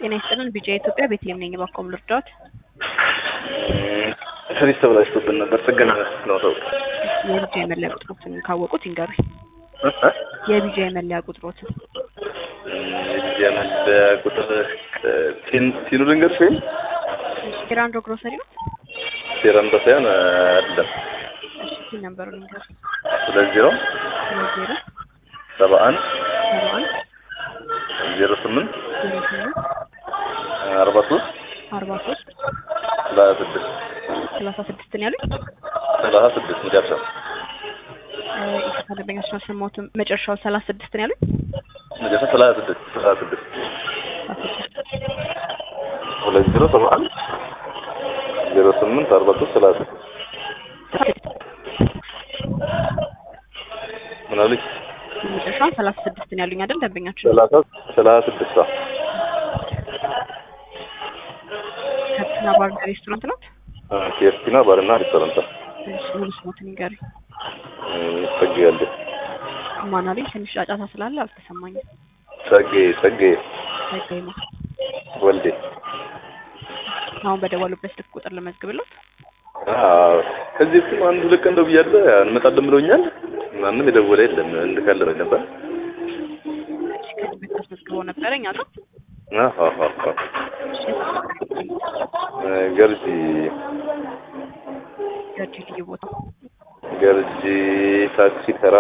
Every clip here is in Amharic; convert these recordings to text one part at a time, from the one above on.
ጤና ይስጥልን ቢጫ ኢትዮጵያ ቤተልሔም ነኝ። እባክዎ ምን ልርዳዎት? ፍሪጅ ተበላሽቶብን ነበር ጥገና ነው ተው የቢጃ የመለያ ቁጥሮትን ካወቁት ይንገሩኝ። የቢጃ የመለያ ቁጥሮትን የቢጃ መለያ ቁጥር ቲኑ ልንገርሽ ወይም ቴራንዶ ግሮሰሪ ነው? ቴራንዶ ሳይሆን አይደለም እሺ ቲን ነምበሩን ይንገሩኝ። ሁለት ዜሮ ሁለት ዜሮ ሰባ አንድ ሰባ አንድ ዜሮ ስምንት ዜሮ ስምንት አርባ ሶስት አርባ ሶስት ሰላሳ ስድስት ሰላሳ ስድስት ነው ያሉኝ። ሰላሳ ስድስት መጨረሻ ኢትዮጵያ ደንበኛችን አልሰማሁትም። መጨረሻው ሰላሳ ስድስት ነው ያሉኝ። መጨረሻ ሰላሳ ስድስት ሰላሳ ስድስት ሰላሳ ስድስት ሁለት ዜሮ ሰባ አንድ ዜሮ ስምንት አርባ ሶስት ሰላሳ ስድስት ምን አለች? መጨረሻውን ሰላሳ ስድስት ነው ያሉኝ አይደል ደንበኛችን? ሰላሳ ሰላሳ ስድስት አዎ። ከብትና ባርና ሬስቶራንት ናት። ኬፍቲና ባርና ሬስቶራንት እሺ ሙሉ ስሞትን ይንገሩኝ። ጸጌ ማን አሉኝ? ትንሽ ጫጫታ ስላለ አልተሰማኝም። ጸጌ ጸጌ ጸጋይ ነው። ወልዴ አሁን በደወሉበት ስልክ ቁጥር ልመዝግብሎት። አዎ ከዚህ በፊትም አንድ ሁለት ቀን ደውያለሁ እንመጣለን ብለውኛል። ማንም የደወለ የለም እንልካለን ብሎኝ ነበር። እሺ ከዚህ በፊት አስመዝግበው ነበረ እኛ ጋር። አዎ አዎ አዎ እሺ ገርጂ ገርጂ ልዩ ቦታ ገርጂ ታክሲ ተራ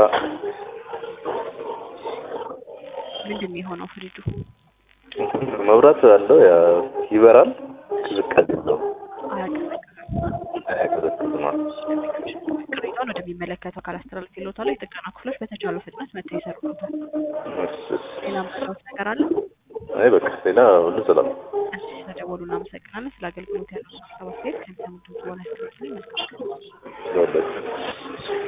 ምንድን ነው የሆነው? ፍሪጁ መብራት አለው ያ ይበራል፣ ቅዝቃዜ የለውም። አያቀዘቅዝም። አያቀዘቅዝም። ቅሬታውን ወደሚመለከተው አካል አስተላልፍ ይሎታል። የጥገና ክፍሎች በተቻለው ፍጥነት መጥተው ይሰሩታል። እሺ፣ እሺ። ሌላ ምትሰሩት ነገር አለ? አይ በቃ ሌላ ሁሉ ሰላም ነው። እሺ ተደወሉ። እናመሰግናለን ስለ አገልግሎት ያለው ሀሳብ አስተያየት ከሚሰሙት በሆነ መልካም ይኸውላችሁ